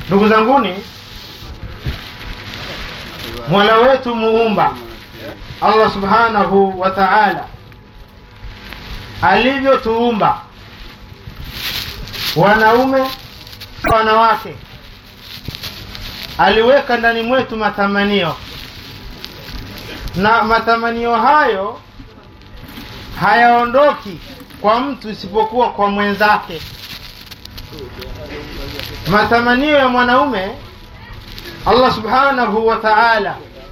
ndugu zanguni mola wetu muumba allah subhanahu wa taala alivyotuumba wanaume wanawake aliweka ndani mwetu matamanio na matamanio hayo hayaondoki kwa mtu isipokuwa kwa mwenzake matamanio ya mwanaume allah subhanahu wa taala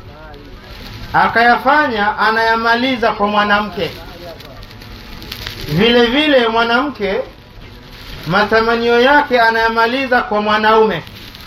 akayafanya anayamaliza kwa mwanamke vile vile mwanamke matamanio yake anayamaliza kwa mwanaume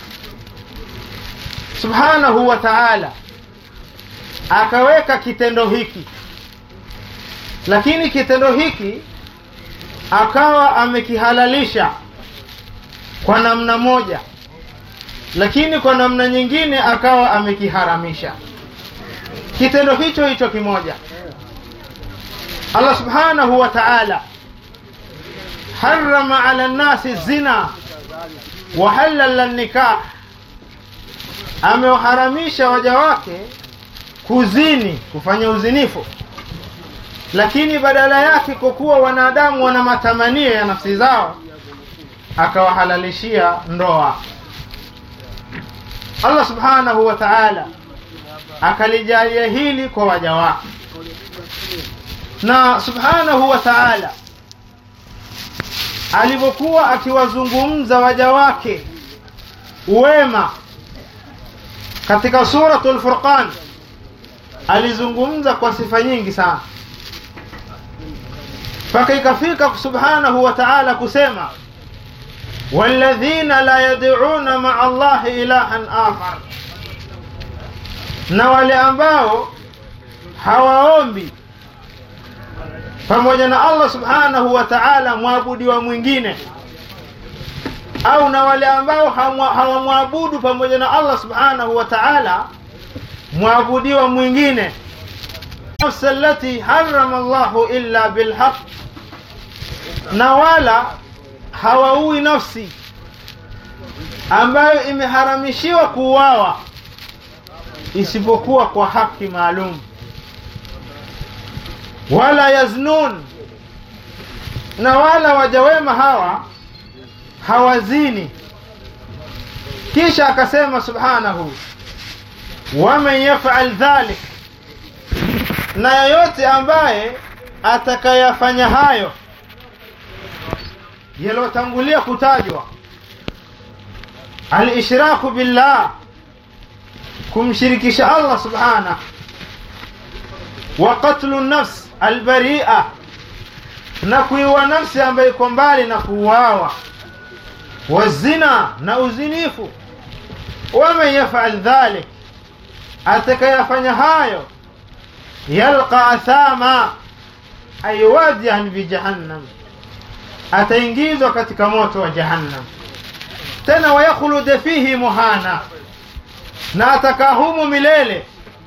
subhanahu wa taala akaweka kitendo hiki lakini kitendo hiki akawa amekihalalisha kwa namna moja lakini kwa namna nyingine akawa amekiharamisha kitendo hicho hicho kimoja allah subhanahu wa taala harama ala nnasi zina wahalala nikah amewaharamisha waja wake kuzini kufanya uzinifu lakini badala yake kwa kuwa wanadamu wana matamanio ya nafsi zao akawahalalishia ndoa allah subhanahu wa taala akalijalia hili kwa waja wake na subhanahu wa taala alivyokuwa akiwazungumza waja wake wema katika suratu lfurqan alizungumza kwa sifa nyingi sana mpaka ikafika subhanahu wa taala kusema walladhina la yad'una maa allahi ilahan akhar na wale ambao hawaombi pamoja na allah subhanahu wa taala mwabudiwa mwingine au na wale ambao hawamwabudu pamoja na allah subhanahu wa taala mwabudiwa mwingine nafsi allati harama llahu illa bilhaq na wala hawaui nafsi ambayo imeharamishiwa kuuawa isipokuwa kwa haki maalum wala yaznun na wala wajawema hawa hawazini kisha akasema subhanahu waman yafal dhalik na yoyote ambaye atakayafanya hayo yaliyotangulia kutajwa alishraku billah kumshirikisha allah subhanah wa qatlu nafs albaria na kuiua nafsi ambayo iko mbali na kuuawa wazina na uzinifu waman yafal dhalik atakayafanya hayo yalqa athama ay wadian fi jahannam ataingizwa katika moto wa jahannam tena wayakhulud fihi muhana na atakaa humu milele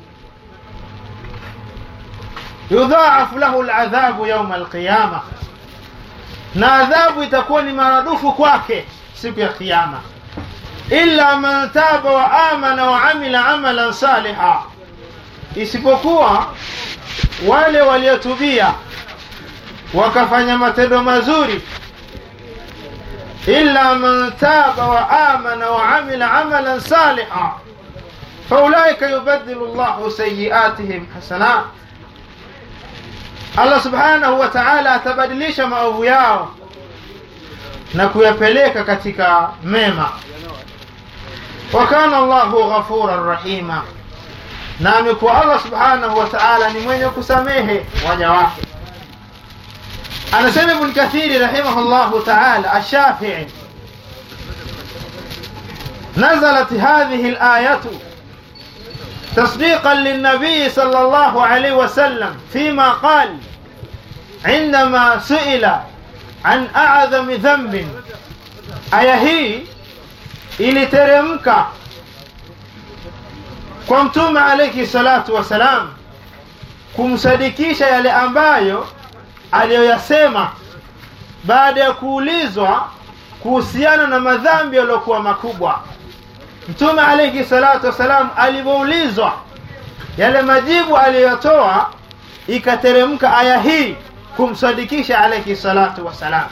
yudhaafu lahu ladhabu yauma alqiyama na adhabu itakuwa ni maradufu kwake siku ya kiyama illa man taba wa amana wa amila amalan saliha isipokuwa wale waliotubia wakafanya matendo mazuri illa man taba wa amana wa amila amalan saliha faulaika yubadilu llahu sayiatihim hasanat allah subhanahu wa taala atabadilisha maovu yao na kuyapeleka katika mema wa kana llahu ghafuran rahima na amekuwa allah subhanahu wa taala ni mwenye kusamehe waja wake anasema ibn kathiri rahimahullahu taala ashafii نزلت هذه الآية تصديقا للنبي صلى الله عليه وسلم فيما قال عندما سئل عن أعظم ذنب aya hii iliteremka kwa mtume alayhi salatu wassalam kumsadikisha yale ambayo aliyoyasema baada ya kuulizwa kuhusiana na madhambi yaliyokuwa makubwa mtume alayhi salatu wassalam alivyoulizwa yale majibu aliyotoa ikateremka aya hii kumsadikisha alayhi salatu wassalam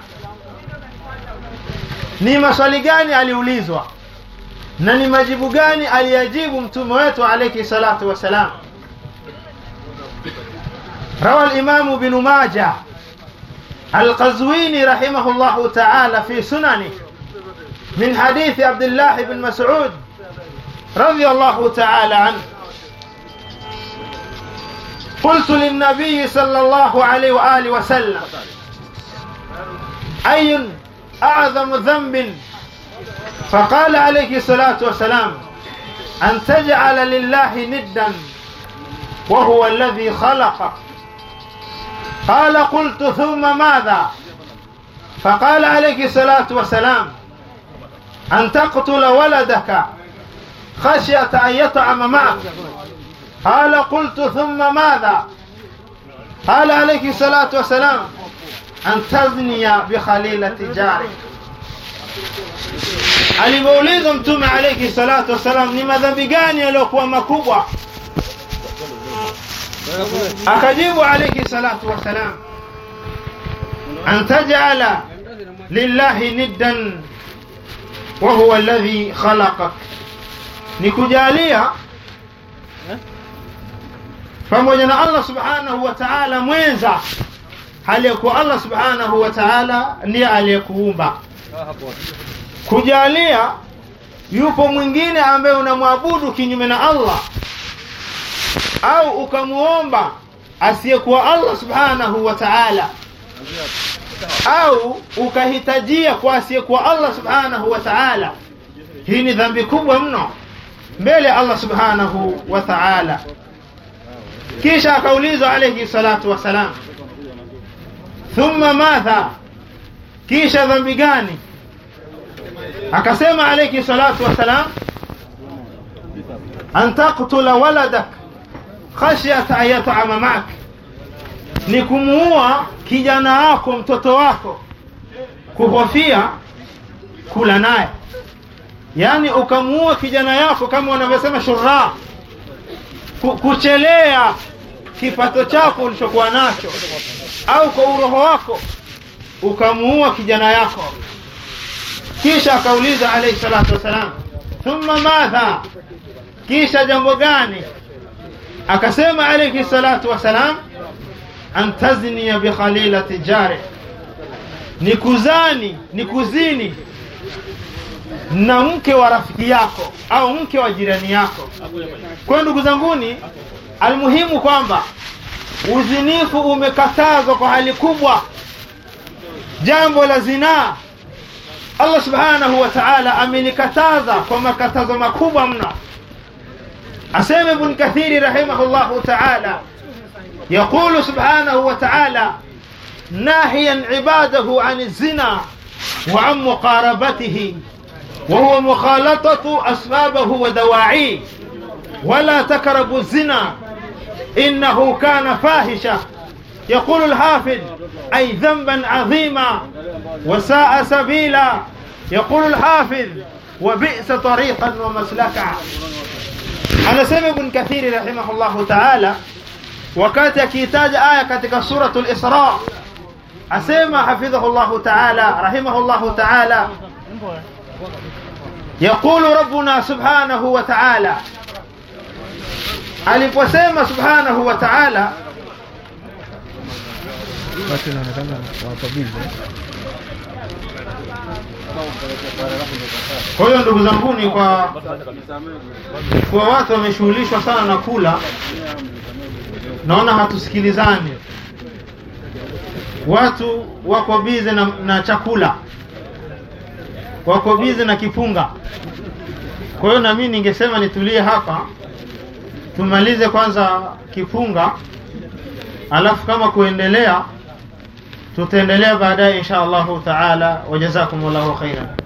ni maswali gani aliulizwa na ni majibu gani aliyajibu mtume wetu alayhi salatu wassalam روى الإمام بن ماجه القزويني رحمه الله تعالى في سننه من حديث عبد الله بن مسعود رضي الله تعالى عنه قلت للنبي صلى الله عليه وآله وسلم أي أعظم ذنب فقال عليه الصلاة والسلام أن تجعل لله ندا وهو الذي خلقك قال قلت ثم ماذا فقال عليه الصلاة والسلام أن تقتل ولدك خشية أن يطعم معك قال قلت ثم ماذا قال عليه الصلاة والسلام أن تزني بخليلة جارك alipoulizwa mtume alayhi salatu wassalam ni madhambi gani yaliyokuwa makubwa akajibu alayhi salatu wassalam an taj'ala lillahi niddan wa huwa alladhi khalaqak ni kujalia pamoja na Allah subhanahu wa ta'ala mwenza hali ya kuwa Allah subhanahu wa ta'ala ndiye aliyekuumba kujalia yupo mwingine ambaye unamwabudu kinyume na Allah au ukamuomba asiyekuwa Allah subhanahu wa ta'ala au ukahitajia kwa asiyekuwa Allah subhanahu wa ta'ala hii ni dhambi kubwa mno mbele ya Allah subhanahu wa ta'ala kisha akaulizwa alayhi salatu wasalam thumma madha kisha dhambi gani akasema alayhi salatu wasalam an taqtula waladak khashyata an yat'ama ma'ak ni kumuua kijana wako mtoto wako kuhofia kula naye yani ukamuua kijana yako kama wanavyosema shurra kuchelea kipato chako ulichokuwa nacho au kwa uroho wako ukamuua kijana yako kisha akauliza alayhi salatu wasalam thumma madha kisha jambo gani akasema alayhi salatu wasalam an tazniya bi khalilati jari ni kuzani ni kuzini na mke wa rafiki yako au mke wa jirani yako kwa ndugu zanguni almuhimu kwamba uzinifu umekatazwa kwa hali kubwa jambo la zinaa Allah subhanahu wa ta'ala amenikataza kwa makatazo makubwa mno asema ibn kathiri rahimahullahu ta'ala يقول سبحانه وتعالى ناهيا عباده عن الزنا وعن مقاربته وهو مخالطة أسبابه ودواعيه ولا تقربوا الزنا إنه كان فاحشة يقول الحافظ أي ذنبا عظيما وساء سبيلا يقول الحافظ وبئس طريقا ومسلكا أنا سمع ابن كثير رحمه الله تعالى wakati akihitaja aya katika suratul Isra asema hafidhahu Allah ta'ala rahimahullah ta'ala يقول ربنا سبحانه وتعالى aliposema subhanahu wa ta'ala watu inaonekana wako bize kwa hiyo ndugu zanguni kwa kwa watu wameshughulishwa sana na kula naona hatusikilizani watu wako bize na, na chakula wako bize na kipunga kwa hiyo na mimi ningesema nitulie hapa tumalize kwanza kipunga alafu kama kuendelea tutaendelea baadaye insha Allahu taala wajazakumullahu khairan